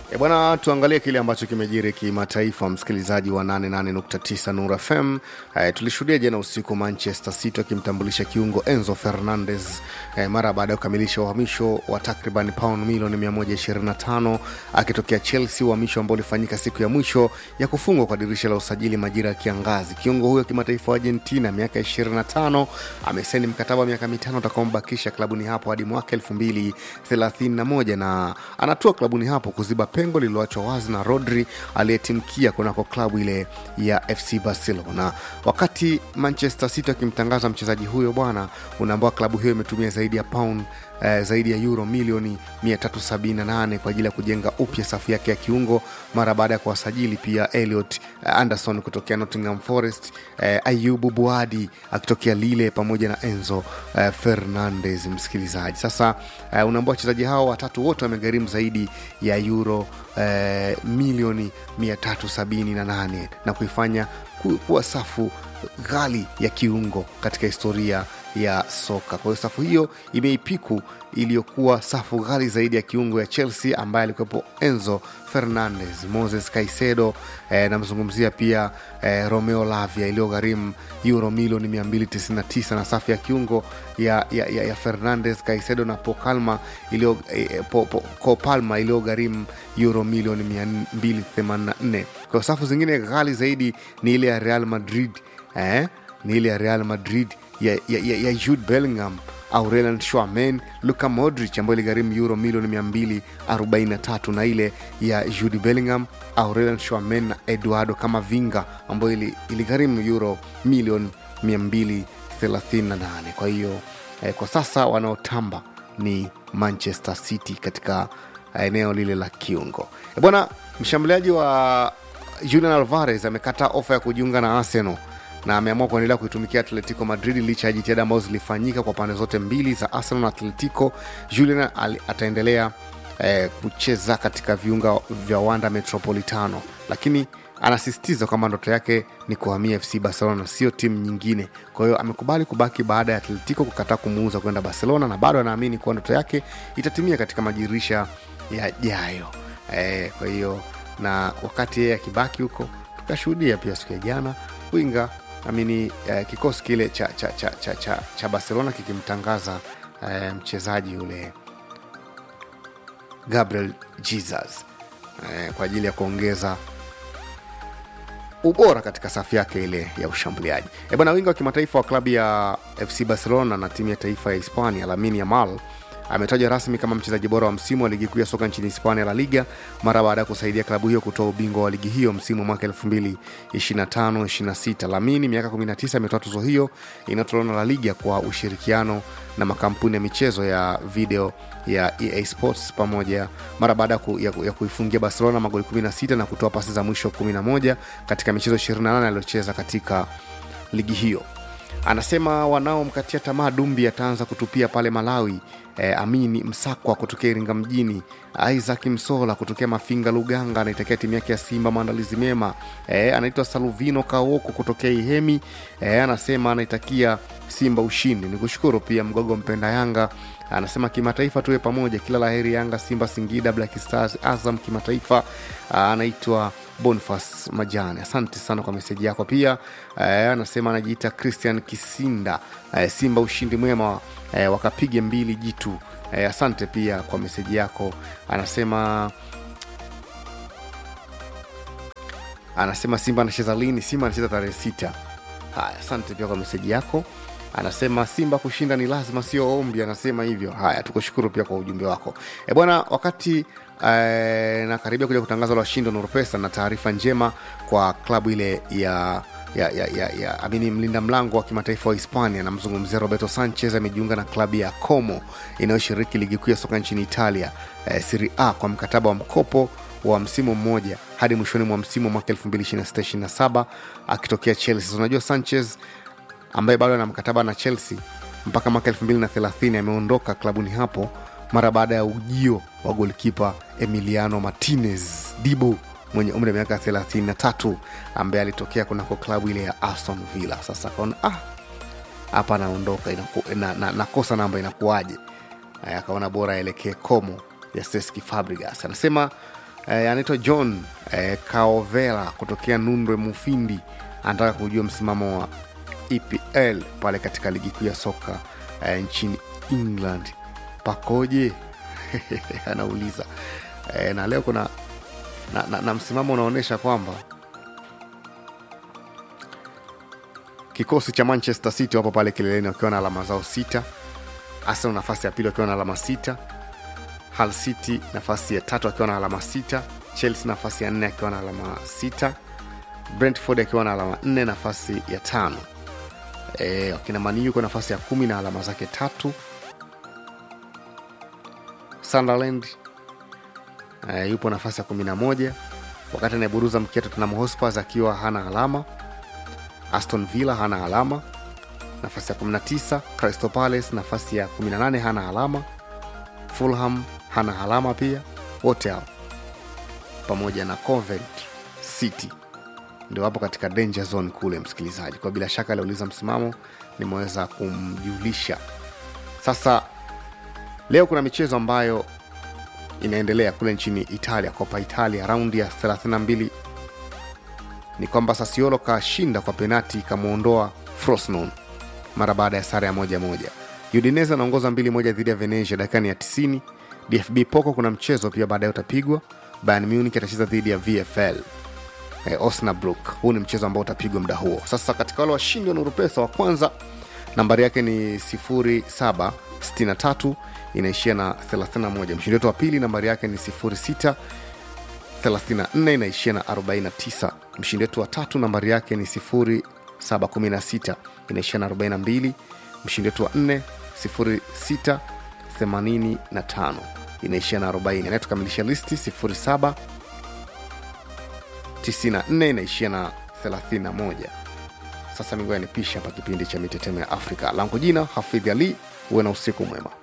E bwana, tuangalie kile ambacho kimejiri kimataifa, msikilizaji wa 88.9 Nura FM. E, tulishuhudia jana usiku Manchester City akimtambulisha kiungo Enzo Fernandez e, mara baada ya kukamilisha uhamisho wa takriban pauni milioni 125 akitokea Chelsea, uhamisho ambao ulifanyika siku ya mwisho ya kufungwa kwa dirisha la usajili majira ya kiangazi. Kiungo huyo kimataifa wa Argentina miaka 25 amesaini mkataba wa miaka mitano utakaombakisha klabuni hapo hadi mwaka 2031 na anatua klabuni hapo kuziba pengo lililoachwa wazi na Rodri aliyetimkia kunako klabu ile ya FC Barcelona. Wakati Manchester City akimtangaza mchezaji huyo bwana, unaambao klabu hiyo imetumia zaidi ya pound eh, zaidi ya euro milioni 378 kwa ajili ya kujenga upya safu yake ya kiungo mara baada ya kuwasajili pia Elliot eh, Anderson kutokea Nottingham Forest, eh, Ayubu Buadi akitokea Lille pamoja na Enzo eh, Fernandez. Msikilizaji, sasa eh, unaambao wachezaji hao watatu wote wamegharimu zaidi ya euro eh, milioni 378 na kuifanya ku- kuwa safu ghali ya kiungo katika historia ya soka. Kwa hiyo safu hiyo imeipiku iliyokuwa safu ghali zaidi ya kiungo ya Chelsea ambaye alikuwepo Enzo Fernandez, Moses Caicedo eh, namzungumzia pia eh, Romeo Lavia iliyogharimu euro milioni 299 na safu ya kiungo ya, ya, ya, ya Fernandez, Caicedo na Pocalma iliyo eh, po, po, Copalma iliyogharimu euro milioni 284. Kwa safu zingine ghali zaidi ni ile ya Real Madrid eh, ni ile ya Real Madrid ya, ya, ya, ya Jude Bellingham Aurelian Tchouameni, Luka Modric ambayo iligharimu euro milioni 243 na ile ya Jude Bellingham, Aurelian Tchouameni na Eduardo Camavinga ambayo ili- iligharimu euro milioni 238. Kwa hiyo eh, kwa sasa wanaotamba ni Manchester City katika eneo lile la kiungo. E bwana, mshambuliaji wa Julian Alvarez amekata ofa ya kujiunga na Arsenal na ameamua kuendelea kuitumikia Atletico Madrid licha ya jitihada ambazo zilifanyika kwa pande zote mbili za Arsenal na Atletico. Julian ali- ataendelea eh, kucheza katika viunga vya Wanda Metropolitano, lakini anasisitiza kwamba ndoto yake ni kuhamia FC Barcelona na sio timu nyingine. Kwa hiyo amekubali kubaki baada ya Atletico kukataa kumuuza kwenda Barcelona, na bado anaamini kuwa ndoto yake itatimia katika madirisha yajayo. Eh, kwa hiyo na wakati yeye akibaki huko, tukashuhudia pia siku ya jana winga amini eh, kikosi kile cha, cha, cha, cha, cha, cha Barcelona kikimtangaza eh, mchezaji yule Gabriel Jesus eh, kwa ajili ya kuongeza ubora katika safu yake ile ya ushambuliaji. E bwana, winga wa kimataifa wa klabu ya FC Barcelona na timu ya taifa ya Hispania Lamine Yamal ametajwa rasmi kama mchezaji bora wa msimu wa ligi kuu ya soka nchini Hispania La Liga mara baada ya kusaidia klabu hiyo kutoa ubingwa wa ligi hiyo msimu wa mwaka 2025-26. Lamini miaka 19 ametoa tuzo hiyo inayotolewa na La Liga kwa ushirikiano na makampuni ya michezo ya video ya EA Sports pamoja mara baada ya ku, ya, ku- ya kuifungia Barcelona magoli 16 na kutoa pasi za mwisho 11 katika michezo 28 aliyocheza katika ligi hiyo anasema wanaomkatia tamaa dumbi ataanza kutupia pale malawi e, amini msakwa kutokea iringa mjini isaac msola kutokea mafinga luganga anaitakia timu yake ya simba maandalizi mema e, anaitwa saluvino kaoko kutokea ihemi e, anasema anaitakia simba ushindi ni kushukuru pia mgogo mpenda yanga anasema kimataifa tuwe pamoja kila laheri yanga simba singida black stars azam kimataifa Ah, anaitwa Boniface Majani, asante sana kwa meseji yako. Pia eh, anasema anajiita Christian Kisinda, eh, Simba ushindi mwema, eh, wakapige mbili jitu. Eh, asante pia kwa meseji yako. Anasema anasema Simba anacheza lini? Simba anacheza tarehe sita. Haya, asante pia kwa meseji yako. Anasema Simba kushinda ni lazima, sio ombi. Anasema hivyo. Haya, tukushukuru pia kwa ujumbe wako. E bwana, wakati eh, nakaribia kuja kutangaza la washindi wa Nurpesa na taarifa njema kwa klabu ile ya ya, ya, ya, ya amini mlinda mlango wa kimataifa wa Hispania, namzungumzia Roberto Sanchez amejiunga na klabu ya Como inayoshiriki ligi kuu ya soka nchini Italia eh, Serie A kwa mkataba wa mkopo wa msimu mmoja hadi mwishoni mwa msimu wa mwaka 2026/27 akitokea Chelsea. Unajua Sanchez ambaye bado ana mkataba na Chelsea mpaka mwaka 2030 ameondoka klabuni hapo mara baada ya ujio wa golkipa Emiliano Martinez Dibu mwenye umri wa miaka 33 ambaye alitokea kunako klabu ile ya Aston Villa. Sasa akaona ah, hapa anaondoka inaku- na, na, nakosa namba inakuwaje? Aya, akaona bora aelekee Como ya Cesc Fabregas. Anasema eh, anaitwa john eh, kaovela kutokea nundwe mufindi anataka kujua msimamo wa epl pale katika ligi kuu ya soka eh, nchini england pakoje anauliza eh, na leo kuna na, na, na msimamo unaonyesha kwamba kikosi cha manchester city wapo pale kileleni wakiwa na alama zao sita arsenal nafasi ya pili wakiwa na alama sita Hull city nafasi ya tatu akiwa na alama sita chelsea nafasi ya nne akiwa na alama sita brentford akiwa na alama nne nafasi ya tano e, wakina mani yuko nafasi ya kumi na alama zake tatu sunderland e, yupo nafasi ya kumi na moja wakati anayeburuza mkia tottenham hotspurs akiwa hana alama aston villa hana alama nafasi ya 19 crystal palace nafasi ya 18 hana alama fulham hana alama pia wote hao pamoja na covent city ndio wapo katika danger zone kule msikilizaji kwa bila shaka aliuliza msimamo nimeweza kumjulisha sasa leo kuna michezo ambayo inaendelea kule nchini italia copa italia raundi ya 32 ni kwamba sasiolo kashinda kwa penati ikamwondoa frosnon mara baada ya sare ya moja moja udinese anaongoza mbili moja dhidi ya venesia dakikani ya 90 dfb poko kuna mchezo pia baadaye utapigwa bayern munich atacheza dhidi ya vfl eh, osnabrook huu ni mchezo ambao utapigwa muda huo sasa katika wale washindi wa nurupesa wa kwanza nambari yake ni 0763 inaishia na 31 mshindi wetu wa pili nambari yake ni 06 34 inaishia na 49 mshindi wetu wa tatu nambari yake ni 0716 inaishia na 42 mshindi wetu wa 4 06 85 inaishia na 40 anayetukamilisha listi 07 94 inaishia na 31 sasa mingoya nipisha hapa kipindi cha mitetemo ya afrika langu jina hafidhi ali huwe na usiku mwema